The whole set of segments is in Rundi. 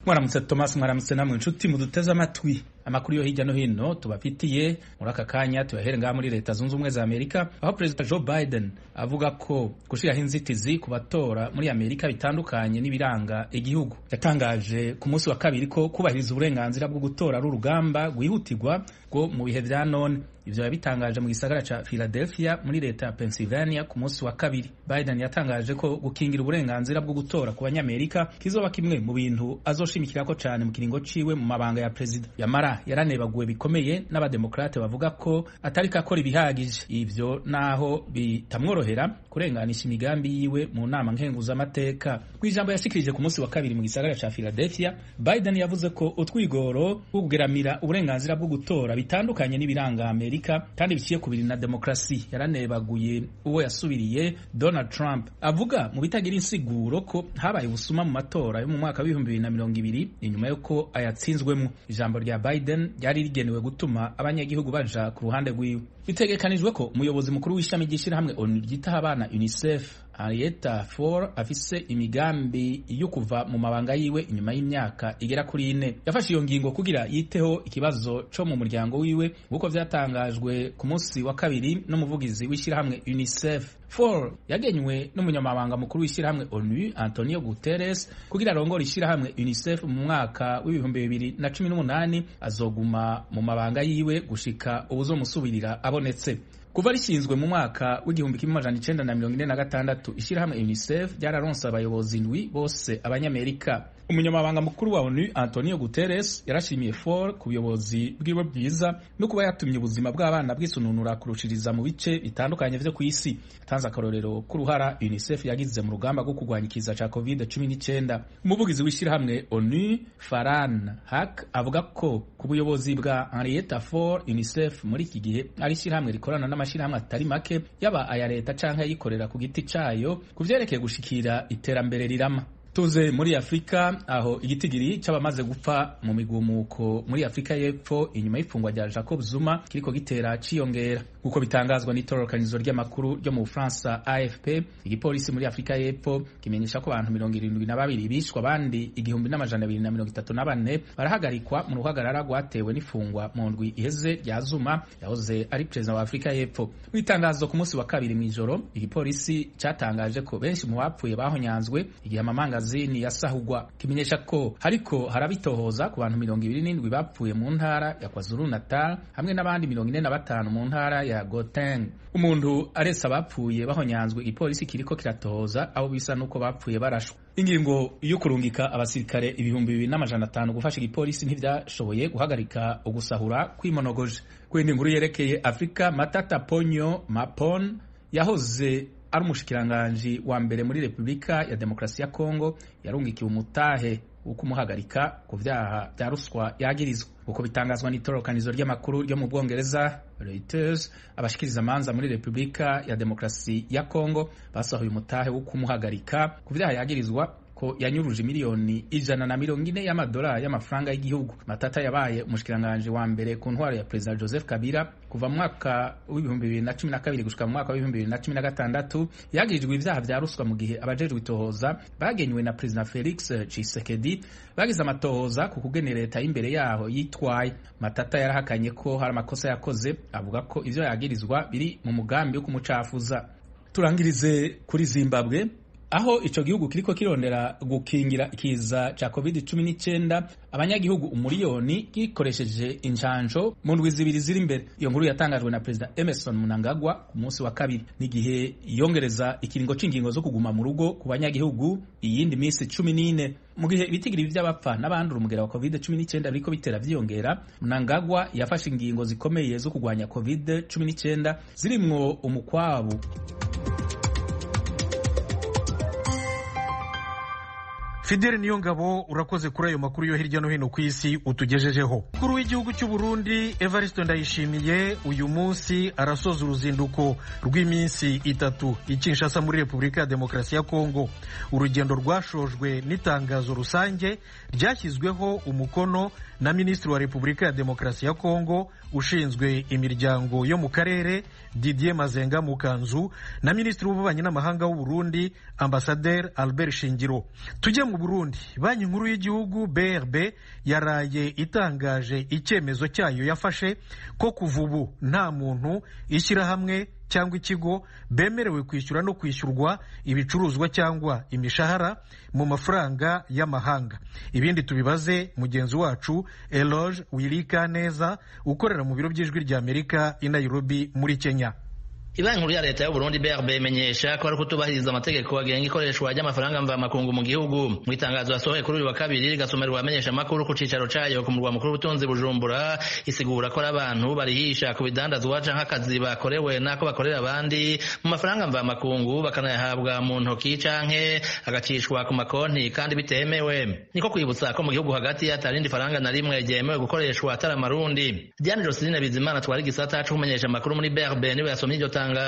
mwaramutse thomas mwaramutse namwe inshuti muduteze amatwi amakuru yo hirya no hino tubafitiye muri aka kanya tuyahere ngaha muri leta zunze ubumwe za amerika aho perezida joe biden avuga ko gushyiraho inzitizi ku batora muri amerika bitandukanye n'ibiranga igihugu yatangaje ku munsi wa kabiri ko kubahiriza uburenganzira bwo gutora ari urugamba rwihutirwa rwo mu bihe vya none ivyo yabitangaje mu gisagara ca philadelphia muri leta ya pennsylvania ku munsi wa kabiri biden yatangaje ko gukingira uburenganzira bwo gutora ku banyamerika kizoba kimwe mu bintu azoshimikirako cane mu kiringo ciwe mu mabanga ya perezida yamara yaranebaguwe bikomeye n'abademokrate bavuga ko atari kakora ibihagije ivyo naho bitamworohera kurenganisha imigambi yiwe mu nama nkenguzamateka kw'ijambo yashikirije ku munsi wa kabiri mu gisagara ca philadelphia biden yavuze ko utwigoro two kugeramira uburenganzira bwo gutora bitandukanye n'ibiranga amerika kandi biciye ku biri na demokarasi yaranebaguye uwo yasubiriye donald trump avuga mu bitagira insiguro ko habaye ubusuma mu matora yo mu mwaka w'ibihumbi bibiri na mirongo ibiri inyuma y'uko ayatsinzwemo ijambo rya biden ryari rigenewe gutuma abanyagihugu baja ku ruhande rwiwe bitegekanijwe ko umuyobozi mukuru w'ishami ry'ishyirahamwe onu ryitaho abana unicef Henrietta Fore afise imigambi yo kuva mu mabanga yiwe inyuma y'imyaka igera kuri ine yafashe iyo ngingo kugira yiteho ikibazo co mu muryango wiwe nk'uko vyatangajwe ku munsi wa kabiri n'umuvugizi w'ishyirahamwe UNICEF Fore yagenywe n'umunyamabanga mukuru w'ishyirahamwe ONU Antonio Guterres kugira arongore ishyirahamwe UNICEF mu mwaka w'ibihumbi bibiri na cumi n'umunani azoguma mu mabanga yiwe gushika uwuzomusubirira abonetse kuva rishinzwe mu mwaka w'igihumbi kimwe amajana icenda na mirongo ine na gatandatu ishyirahamwe unicef ryararonse abayobozi ndwi bose abanyamerika umunyamabanga mukuru wa onu antonio guterres yarashimiye for ku buyobozi bwiwe bwiza no kuba yatumye ubuzima bw'abana bwisununura kurushiriza mu bice bitandukanye vyo ku isi yatanze akarorero k'uruhara unicef yagize mu rugamba rwo kurwanya ikiza ca covid cumi n'icyenda umuvugizi w'ishyirahamwe onu faran hak avuga ko ku buyobozi bwa henrietta for unicef muri iki gihe ari ishyirahamwe rikorana n'amashyirahamwe atari make yaba aya leta canke ayikorera ku giti cayo ku vyerekeye gushikira iterambere rirama tuze muri afurika aho igitigiri c'abamaze gupfa mu migumuko muri afurika y'epfo inyuma y'ifungwa rya jacob zuma kiriko gitera ciyongera nk'uko bitangazwa n'itororokanizo ry'amakuru ryo mu bufaransa afp igipolisi muri afurika y'epfo kimenyesha ko abantu mirongo irindwi na babiri bishwa abandi igihumbi n'amajana abiri na mirongo itatu na bane barahagarikwa mu ruhagarara rwatewe n'ifungwa mu ndwi iheze rya zuma yahoze ari perezida wa afurika y'epfo mu itangazo ku munsi wa kabiri mw'ijoro igipolisi catangaje ko benshi mu bapfuye bahonyanzwe igihe amamanga magazini yasahugwa kimenyesha ko hariko harabitohoza ku bantu mirongo ibiri n'indwi bapfuye mu ntara ya kwazulu natal hamwe n'abandi mirongo ine na batanu mu ntara ya goteng umuntu aretse abapfuye bahonyanzwe igipolisi kiriko kiratohoza abo bisa n'uko bapfuye barashwa ingingo yo kurungika abasirikare ibihumbi bibiri n'amajana atanu gufasha igipolisi ntivyashoboye guhagarika ugusahura kwimonogoje kwindi nkuru yerekeye afurika matata ponyo mapon yahoze ari umushikiranganji wa mbere muri repubulika ya demokarasi ya kongo yarungikiwe umutahe wo kumuhagarika ku vyaha vya ruswa yagirizwa uko bitangazwa n'itororokanizo ry'amakuru ryo mu bwongereza reuters abashikiriza amanza muri repubulika ya demokarasi ya kongo basohoye umutahe wo kumuhagarika ku vyaha yagirizwa ko yanyuruje miliyoni ijana na mirongo ine y'amadolari y'amafaranga y'igihugu matata yabaye umushikiranganji wa mbere ku ntwaro ya perezida joseph kabila kuva mu mwaka w'ibihumbi bibiri na cumi na kabiri gushika mu mwaka w'ibihumbi bibiri na cumi na gatandatu yagirijwe ivyaha vya ruswa mu gihe abajejwe itohoza bagenywe na perezida felix tshisekedi bagize amatohoza ku kugene leta y'imbere yaho yitwaye matata yarahakanye ko hari amakosa yakoze avuga ko ivyo yagirizwa biri mu mugambi wo kumucafuza turangirize kuri zimbabwe aho ico gihugu kiriko kirondera gukingira ikiza ca covid 19 abanyagihugu umuriyoni gikoresheje injanjo mu ndwi zibiri ziri imbere iyo nkuru yatangajwe na perezida emerson mnangagwa ku munsi wa kabiri n'igihe yongereza ikiringo c'ingingo zo kuguma mu rugo ku banyagihugu iyindi minsi cumi n'ine mu gihe ibitigiri vy'abapfa n'abandura umugera wa covid 19 biriko bitera vyiyongera mnangagwa yafashe ingingo zikomeye zo kugwanya covid 19 zirimwo umukwabu Fidel Niyongabo urakoze kuri ayo makuru yo hirya no hino ku isi utugejejeho. Umukuru w'igihugu cy'u Burundi Evariste Ndayishimiye uyu munsi arasoza uruzinduko rw'iminsi itatu i Kinshasa muri Repubulika ya Demokarasi ya Kongo. Urugendo rwashojwe n'itangazo rusange ryashyizweho umukono na Minisitiri wa Repubulika ya Demokarasi ya Kongo ushinzwe imiryango yo mu karere Didier Mazenga Mukanzu na Minisitiri w'ububanyi n'amahanga w'u Burundi Ambassadeur Albert Shingiro. Tujye mu mu burundi banki nkuru y'igihugu brb yaraye itangaje icyemezo cyayo yafashe ko kuva ubu nta muntu ishyirahamwe cyangwa ikigo bemerewe kwishyura no kwishyurwa ibicuruzwa cyangwa imishahara mu mafaranga y'amahanga ibindi tubibaze mugenzi wacu eloge wirika neza ukorera mu biro by'ijwi ry'amerika i nairobi muri kenya Ibanki nkuru ya leta y'u Burundi BRB imenyesha ko ari kutubahiriza amategeko agenga ikoreshwa ry'amafaranga mvamakungu mu gihugu mu itangazo yasohoye kuri uyu wa kabiri rigasomerwa abamenyesha amakuru ku cicaro cayo ku murwa mukuru w'ubutunzi Bujumbura isigura ko ari abantu barihisha ku bidandazwa canke akazi bakorewe n'ako bakorera abandi mu mafaranga mvamakungu bakanayahabwa mu ntoki canke agacishwa ku makonti kandi bitemewe niko kwibutsa ko mu gihugu hagati atarindi faranga na rimwe ryemewe gukoreshwa atari amarundi Diane Joseline Bizimana twari igisata co kumenyesha amakuru muri BRB niwe yasomye iryo tangazo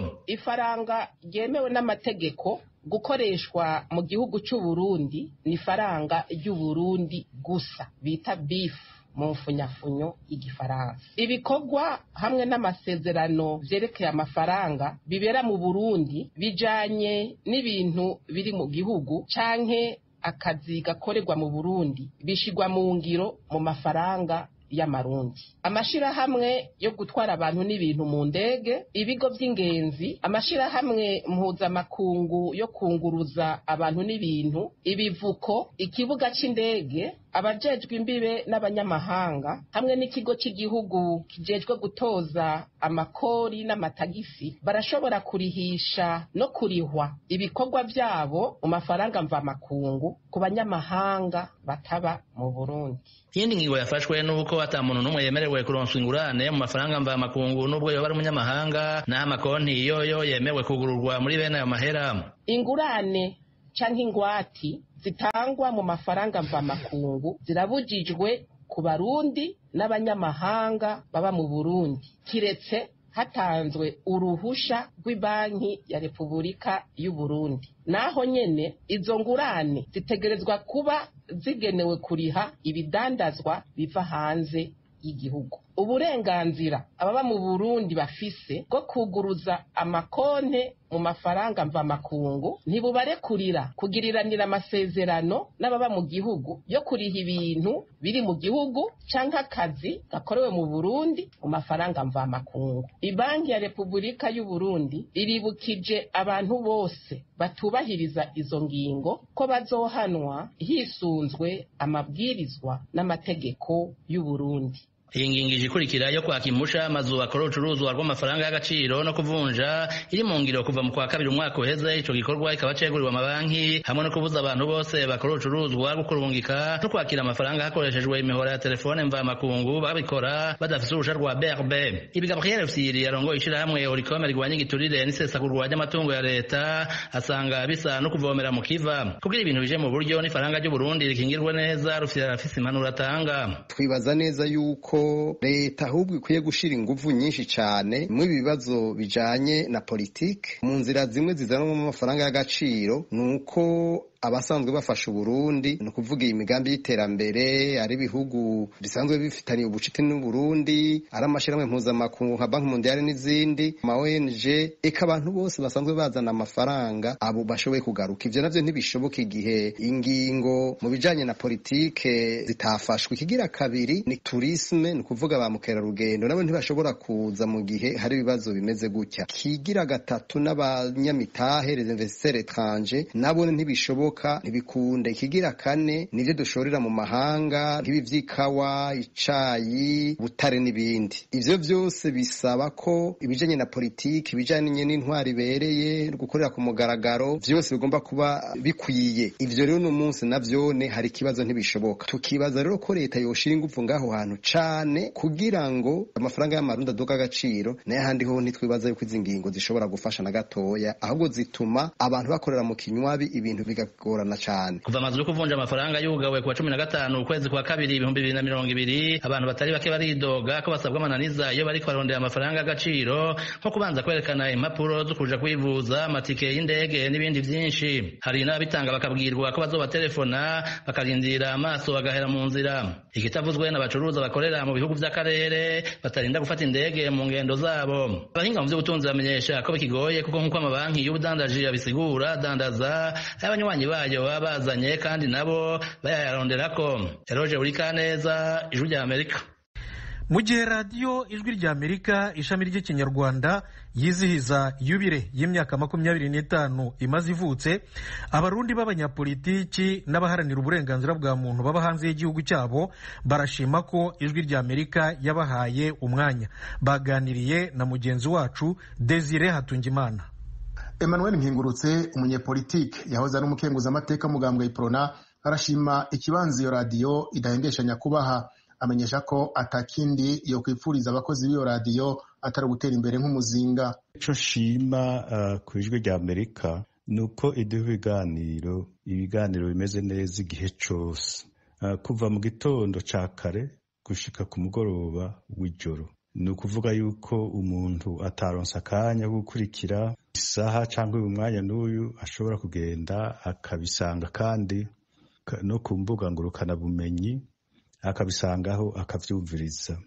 ifaranga ryemewe n'amategeko gukoreshwa mu gihugu cy'u Burundi ni ifaranga ry'u Burundi gusa bita bifu mu mfunyafunyo y'igifaransa ibikorwa hamwe n'amasezerano vyerekeye amafaranga bibera mu Burundi bijanye n'ibintu biri mu gihugu canke akazi gakorerwa mu Burundi bishigwa mu ngiro mu mafaranga y'amarundi amashirahamwe yo gutwara abantu n'ibintu mu ndege ibigo by'ingenzi amashirahamwe mpuzamakungu yo kunguruza abantu n'ibintu ibivuko ikibuga c'indege abajejwe imbibe n'abanyamahanga hamwe n'ikigo cy'igihugu kijejwe gutoza amakori n'amatagisi barashobora kurihisha no kurihwa ibikorwa byabo mu mafaranga mvamakungu ku banyamahanga bataba mu Burundi iyindi ngingo yafashwe nuko ata muntu n'umwe yemerewe kuronswa ingurane mu mafaranga mvamakungu n'ubwo yoba ari umunyamahanga n'aho amakonti yoyo yemewe kugururwa muri bene ayo mahera ingurane canke ingwati zitangwa mu mafaranga mvamakungu zirabujijwe ku barundi n'abanyamahanga baba mu burundi kiretse hatanzwe uruhusha rw'ibanki ya repubulika y'u Burundi naho nyene izo ngurane zitegerezwa kuba zigenewe kuriha ibidandazwa biva hanze y'igihugu uburenganzira ababa mu Burundi bafise bwo kuguruza amakonte mu mafaranga mvamakungu ntibubarekurira kugiriranira amasezerano n'ababa mu gihugu yo kuriha ibintu biri mu gihugu canke akazi gakorewe mu Burundi mu mafaranga mvamakungu ibanki ya Repubulika y'u Burundi iribukije abantu bose batubahiriza izo ngingo ko bazohanwa hisunzwe amabwirizwa n'amategeko y'u Burundi iyi ngingo ije ikurikira yo kwaka impusha amazu akora urucuruzwa rw'amafaranga y'agaciro no kuvunja iri mu ngiro kuva mu kwa kabiri umwaka uheze ico gikorwa kikaba ceguriwe amabanki hamwe no kubuza abantu bose bakora urucuruzwa gukurungika no kwakira amafaranga hakoreshejwe imihora ya telefone mvamakungu babikora badafise uruhusha rwa BRB ibi Gabriel Fyiri yarongoye ishirahamwe Oricom rigwanya igiturire n'isesagurwa ry'amatungo ya leta asanga bisa no kuvomera mu kiva kugira ibintu bije mu buryo n'ifaranga ry'u Burundi rikingirwe neza rufise arafise impanuro atanga twibaza neza yuko leta ahubwo ikwiye gushira inguvu nyinshi cyane mu bibazo bijanye na politike mu nzira zimwe zizanwa mu mafaranga y'agaciro ni uko abasanzwe bafasha Uburundi ni ukuvuga iyi migambi y'iterambere ari ibihugu bisanzwe bifitaniye ubucuti n'Uburundi ari amashyirahamwe mpuzamakungu nka banki mondiale n'izindi ama ONG eka abantu bose basanzwe bazana amafaranga abo bashoboye kugaruka ivyo navyo ntibishoboka igihe ingingo mu bijanye na politike zitafashwe ikigira kabiri ni tourisme ni ukuvuga ba mukerarugendo nabo ntibashobora kuza mu gihe hari ibibazo bimeze gutya kigira gatatu n'abanyamitahe les investisseurs étrangers nabo ntibishoboka ntibikunde ikigira kane nivyo dushorera mu mahanga nk'ibi vy'ikawa icayi butare n'ibindi ivyo vyose bisaba ko ibijanye na politiki ibijanye n'intwari ibereye gukorera ku mugaragaro vyose bigomba kuba bikwiye ivyo rero uno munsi navyone hari ikibazo ntibishoboka tukibaza rero ko leta yoshira ingufu ngaho hantu cane kugira ngo amafaranga y'amarundi aduka agaciro nayo ahandi ho ntitwibaza yuko izi ngingo zishobora gufasha na gatoya ahubwo zituma abantu bakorera mu kinywabi ibintu bigagorana cane kuva amazu yo kuvunja amafaranga yugawe kuwa cumi na gatanu ukwezi kwa kabiri ibihumbi bibiri na mirongo ibiri abantu batari bake baridoga ko basabwa amananiza iyo bariko barondera amafaranga y'agaciro nko kubanza kwerekana impapuro zo kuja kwivuza amatike y'indege n'ibindi vyinshi hari n'ababitanga bakabwirwa ko bazobaterefona bakarindira amaso bagahera mu nzira ikitavuzwe n'abacuruza bakorera mu bihugu vy'akarere batarinda gufata indege mu ngendo zabo abahinga mu vy'ubutunzi bamenyesha ko bikigoye kuko nk'uko amabanki y'ubudandaji abisigura dandaza ay'abanywanyi abanywanyi bayo baba bazanye kandi nabo bayaronderako eroje buri kaneza ijwi rya amerika mu gihe radiyo ijwi rya amerika ishami ry'ikinyarwanda yizihiza yubire y'imyaka makumyabiri n'itanu imaze ivutse abarundi b'abanyapolitiki n'abaharanira uburenganzira bwa muntu baba hanze y'igihugu cyabo barashima ko ijwi rya amerika yabahaye umwanya baganiriye na mugenzi wacu desire hatungimana emmanuel mpingurutse umunyepolitike yahoze ari umukenguzamateka mugambwe iprona arashima ikibanza iyo radiyo idahengeshanya kubaha amenyesha ko atakindi yo kwipfuriza abakozi b'iyo radiyo atari ugutera imbere nk'umuzinga icyo nshima uh, ku ijwi rya amerika ni uko iduha ibiganiro ibiganiro bimeze neza igihe cyose uh, kuva mu gitondo cya kare gushika ku mugoroba w'ijoro ni ukuvuga yuko umuntu ataronsa akanya ko gukurikira isaha cyangwa uyu mwanya n'uyu ashobora kugenda akabisanga kandi no ku mbuga ngurukanabumenyi akabisangaho akabyumviriza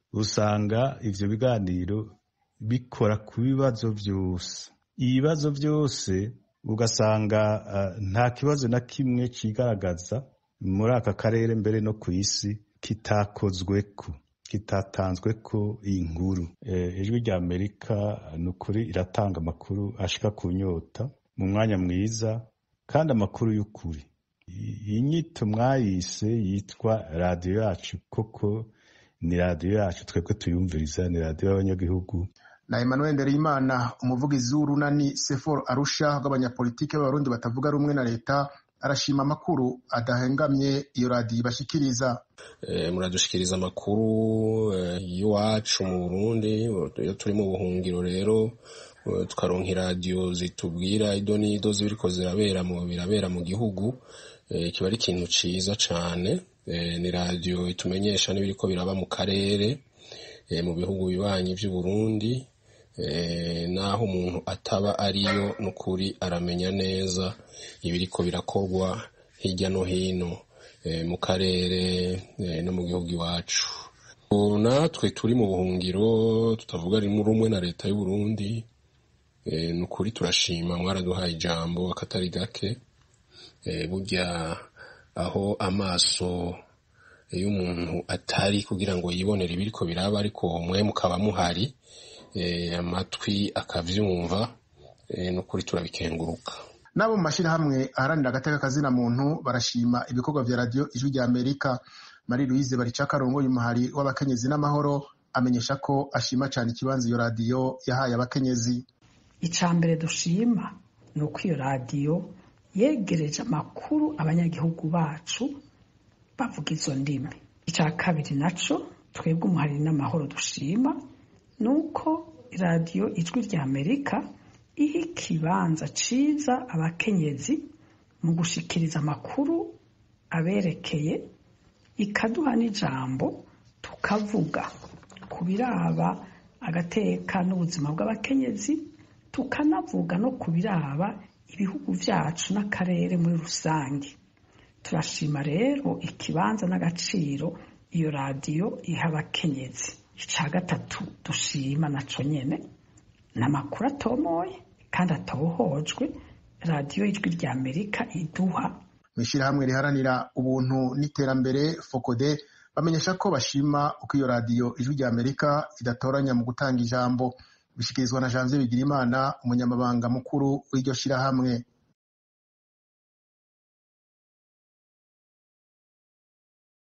usanga ibyo biganiro bikora ku bibazo byose ibibazo byose ugasanga nta kibazo na kimwe kigaragaza muri aka karere mbere no ku isi kitakozwe ko kitatanzwe ko iyi nkuru ijwi rya amerika ni ukuri iratanga amakuru ashika ku nyota mu mwanya mwiza kandi amakuru y'ukuri iyi nyito mwayise yitwa radiyo yacu koko ni radiyo yacu twebwe tuyumviriza ni radiyo y'abanyagihugu na emmanuel ndereyimana umuvugizi w'urunani seforo arusha rw'abanyapolitike b'abarundi batavuga rumwe na leta arashima amakuru adahengamye iyo radiyo ibashyikiriza muradushikiriza amakuru y'iwacu mu burundi iyo turi mu buhungiro rero tukaronka iradiyo zitubwira ido n'ido zibiriko zirabera mu birabera mu gihugu kiba ari ikintu ciza cane ni radiyo itumenyesha n'ibiriko biraba mu karere mu bihugu bibanyi vy'uburundi naho umuntu ataba ariyo n'ukuri aramenya neza ibiriko birakorwa hirya no hino mu karere no mu gihugu iwacu natwe turi mu buhungiro tutavuga rumwe na leta y'uburundi ni ukuri turashima mwaraduhaye ijambo akatari gake burya aho amaso y'umuntu atari kugira ngo yibonere ibiriko biraba ariko mwe mukaba muhari amatwi akavyumva ni ukuri turabikenguruka n'abo mu mashyirahamwe aharanira agateka kazina muntu barashima ibikorwa vya radiyo ijwi rya amerika marie louise baricakarongo y'umuhari w'abakenyezi n'amahoro amenyesha ko ashima cyane ikibanza iyo radiyo yahaye abakenyezi icya mbere dushima ni uko iyo radiyo yegereje amakuru abanyagihugu bacu bavuga izo ndimi icya kabiri nacyo twebwe umuhari n'amahoro dushima ni uko radiyo ijwi rya amerika iha ikibanza ciza abakenyezi mu gushikiriza amakuru aberekeye ikaduha n'ijambo tukavuga ku biraba agateka n'ubuzima bw'abakenyezi tukanavuga no ku biraba ibihugu byacu n'akarere muri rusange turashima rero ikibanza n'agaciro iyo radiyo iha abakenyezi icya gatatu dushima naco nyene ni amakuru atomoye kandi atohojwe radiyo y'ijwi rya amerika iduha mu ishyirahamwe riharanira ubuntu n'iterambere fokode bamenyesha ko bashima uko iyo radiyo ijwi rya amerika idatoranya mu gutanga ijambo bishyikirizwa na janvier bigirimana umunyamabanga mukuru w'iryo shyirahamwe